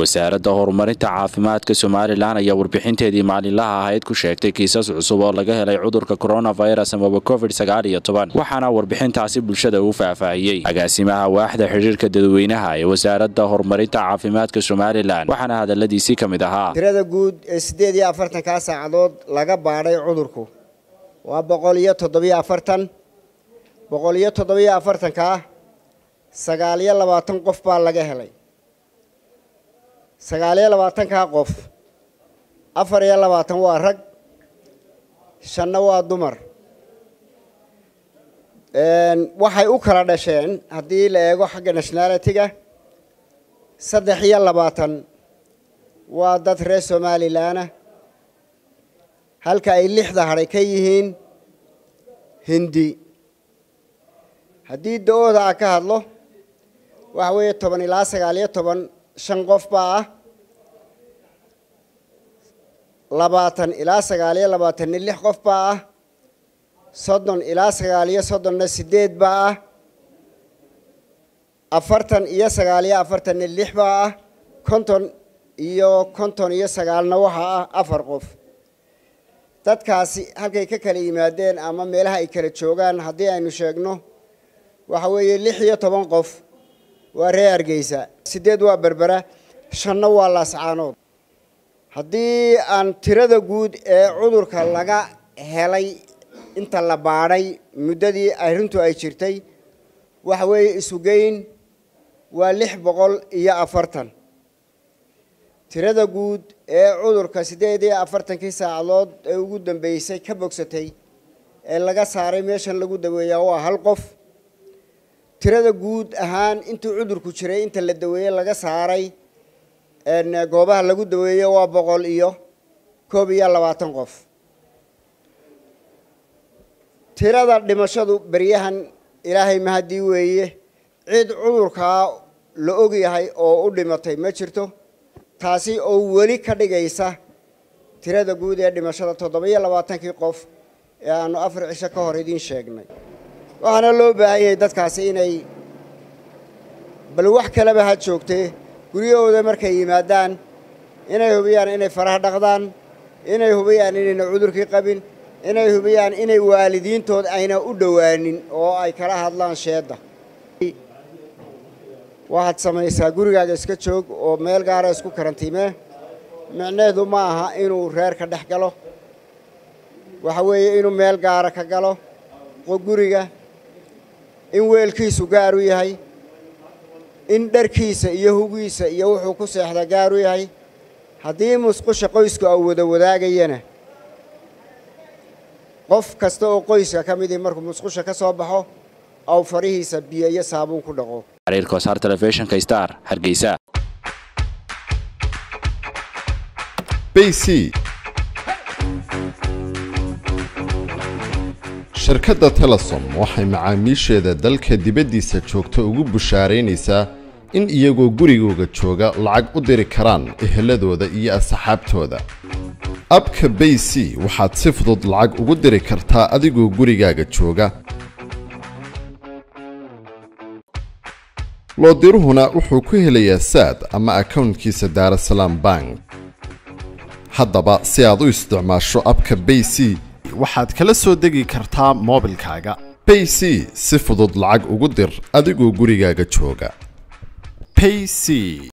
wasaaradda horumarinta caafimaadka somalilan ayaa warbixinteedii maalinlaha ahayd ku sheegtay kiisas cusub oo laga helay cudurka coronavirus amaba covid sagaal iyo toban waxaana warbixintaasi bulshada uu faahfaahiyey agaasimaha waaxda xidhiirka dadweynaha ee wasaaradda horumarinta caafimaadka somalilan waxaana hadaladiisii ka mid ahaa tirada guud ee siddeed iyo afartankaa saacadood laga baadhay cudurku waa boqol iyo toddobiyo afartan boqol iyo toddobiyo afartankaa sagaal iyo labaatan qof baa laga helay sagaal iyo labaatankaa qof afar iyo labaatan waa rag shanna waa dumar waxay u kala dhasheen haddii la eego xagga nationality-ga saddex iyo labaatan waa dad reer somalilanah halka ay lixda hadhay ka yihiin hindi haddii da-ooda a ka hadlo waxa weeye toban ilaa sagaal iyo toban shan qof baa ah labaatan ilaa sagaal iyo labaatanna lix qof baa ah soddon ilaa sagaal iyo soddonna siddeed baa ah afartan iyo sagaal iyo afartanna lix baa ah konton iyo konton iyo sagaalna waxaa ah afar qof dadkaasi halkay ka kala yimaadeen ama meelaha ay kala joogaan haddii aynu sheegno waxa weeye lix iyo toban qof waa reer hargeysa siddeed waa berbera shanna waa laascaanood haddii aan tirada guud ee cudurka laga helay inta la baadhay muddadii arrintu ay jirtay waxa weeye isugeyn waa lix boqol iyo afartan tirada guud ee cudurka siddeed iyo afartankii saacadood ee ugu dambeysay ka bogsatay ee laga saaray meeshan lagu daweeyaa waa hal qof tirada guud ahaan intuu cudurku jiray inta la daweeyey laga saaray goobaha lagu daweeye waa boqol iyo koob iyo labaatan qof tirada dhimashadu beryahan ilaahay mahadii weeye cid cudurkaa la ogyahay oo u dhimatay ma jirto taasi oo weli ka dhigaysa tirada guud ee dhimashada toddoba-iyo labaatankii qof ee aanu afar cisho ka hor idiin sheegnay waxaana loo baahan yahay dadkaasi inay bal wax kaleba ha joogtee guryahooda markay yimaadaan inay hubiyaan inay faraha dhaqdaan inay hubiyaan inayna cudurkii qabin inay hubiyaan inay waalidiintood ayna u dhowaanin oo ay kala hadlaan sheedda waxaad samaysaa gurigaaga iska joog oo meel gaara isku karantiimee micneheedu ma aha inuu reerka dhex galo waxa weeye inuu meel gaara ka galo guriga in weelkiisu gaar u yahay in dharkiisa iyo hugiisa iyo wuxuu ku seexda gaar u yahay haddii musqusha qoysku au wada wadaagayana qof kasta oo qoyska ka midii markuu musqusha ka soo baxo aw farihiisa biyo iyo saabuun ku dhaqo xiriirkosaar telefishinka star hargeysa bc shirkadda telesom waxay macaamiisheeda dalka dibaddiisa joogta ugu bushaaraynaysaa in iyagoo gurigooga jooga lacag u diri karaan eheladooda iyo asxaabtooda abka bay c waxaad si fudud lacag ugu diri kartaa adigoo gurigaaga jooga loodiruhuna wuxuu ku helayaa saad ama akownkiisa daarasalaam bank haddaba si aad u isticmaasho abka bay c waxaad kala soo degi kartaa moobilkaaga bay c si fudud lacag ugu dir adigoo gurigaaga jooga payc